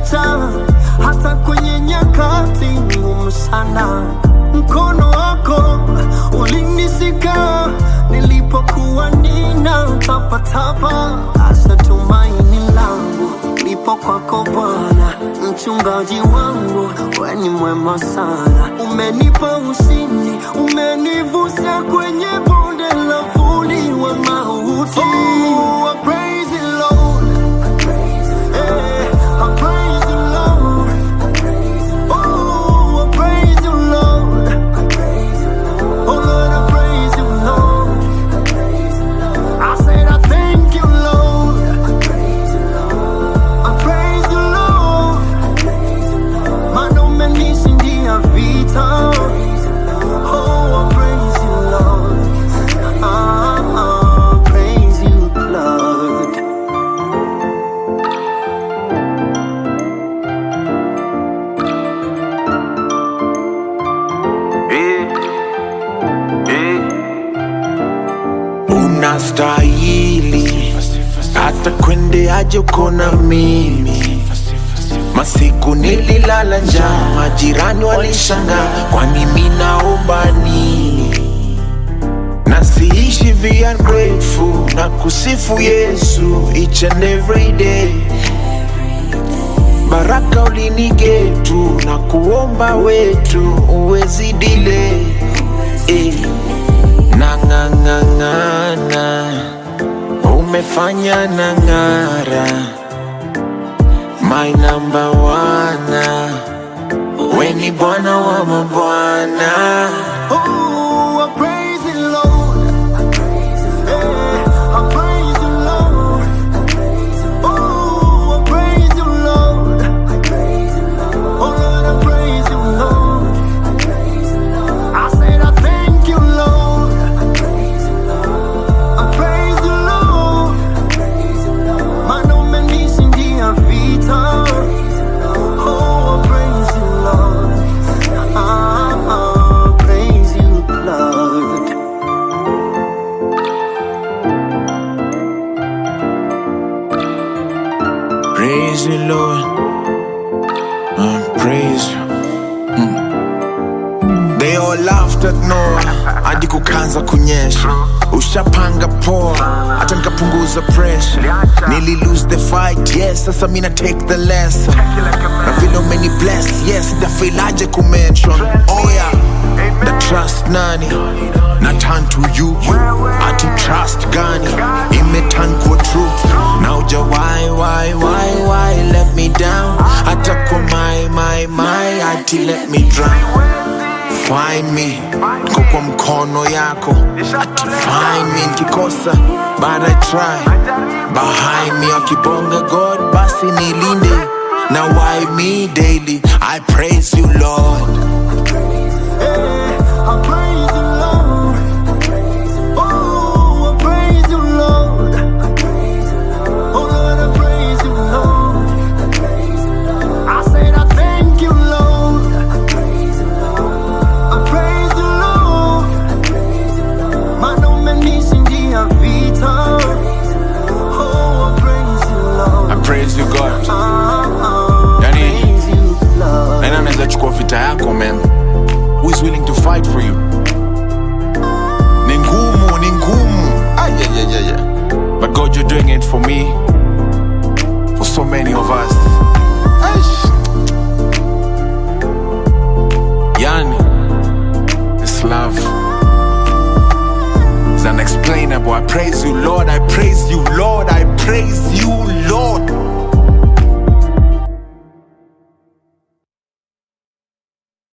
umenificha hata kwenye nyakati ngumu sana. Mkono wako ulinishika nilipokuwa nina tapatapa. Asa tumaini langu lipo kwako Bwana, mchungaji wangu, we ni mwema sana. Umenipa ushindi, umenivusha kwenye bonde la vuli wa mauti. Oh, I praise you, Lord. Eh, I praise you, Lord. Oh, I praise you, Lord. Oh, Lord, I praise you, Lord. I said I thank you, Lord. I praise you, Lord. Maana umenishindia vita. Oh, I praise you, Lord. Ah, ah, praise you, Lord. Eh, eh. Unastahili hata kwende aje uko na mimi. Masiku nililala njaa, majirani walishangaa, kwani mimi naomba nini? Na siishi vi ungrateful na kusifu Yesu each and every day. Baraka ulinigetu na kuomba wetu uwezi dile eh. Nang'ang'ang'ana umefanya na ng'ara my number one we ni bwana wa mabwana Oh, I praise you, Lord. Eh, I praise you, Lord. Oh, I praise you, Lord. Oh, Lord, I praise you, Lord. I said I thank you, Lord. I praise you, Lord. Maana umenishindia vita. Oh, I praise you, Lord. Ah, ah, praise you, Lord. praise you Lord uh, praise you Mm. They all laughed at Noah hadi kukanza kunyesha ushapanga poa hata nikapunguza pressure nili lose the fight yes sasa mina take the lesson na vile umeni bless yes ndafilaje kumention oh yeah the trust nani na turn to you ati trust gani imeturn kwa truth na uja why why why why let me down hata kwa my my my ati let me drown find me niko kwa mkono yako ati find me nikikosa but I try behind me akibonga God basi nilinde na why me daily I praise you Lord Eh, I praise you, Lord. Oh, I praise you, Lord. Oh, Lord, I praise you, Lord. I said I thank you, Lord. I praise you, Lord. Maana umenishindia vita. Oh, I praise you, Lord. I praise you God Ah, ah, Yani- praise you, Lord. nani anaweza chukua vita yako man who is willing to fight for you ni ngumu ni ngumu Ay, yeah, yeah, yeah, yeah. but god you're doing it for me for so many of us Aish. yani this love is unexplainable i praise you lord i praise you lord i praise you lord